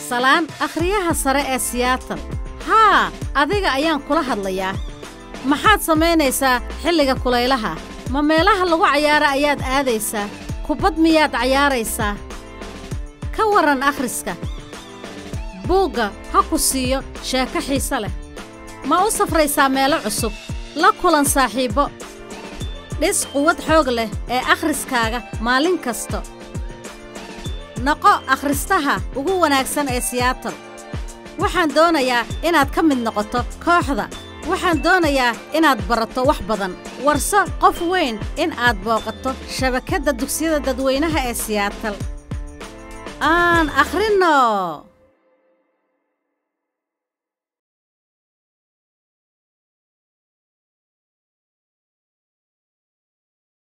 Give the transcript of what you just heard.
salaan akhriyaha sare ee siyaatal haa adiga ayaan kula hadlayaa maxaad samaynaysaa xilliga kulaylaha ma meelaha lagu cayaara ayaad aadaysaa kubbad miyaad cayaaraysaa ka warran akhriska buugga ha ku siiyo sheeko xiise leh ma u safraysaa meelo cusub la kulan saaxiibbo dhis quwad xoog leh ee akhriskaaga maalin kasta noqo akhristaha ugu wanaagsan ee siyaatal waxaan doonayaa inaad ka mid noqoto kooxda waxaan doonayaa inaad barato wax badan warso qof weyn in aad booqato shabakadda dugsiyada dadweynaha ee siyaatal aan akhrinno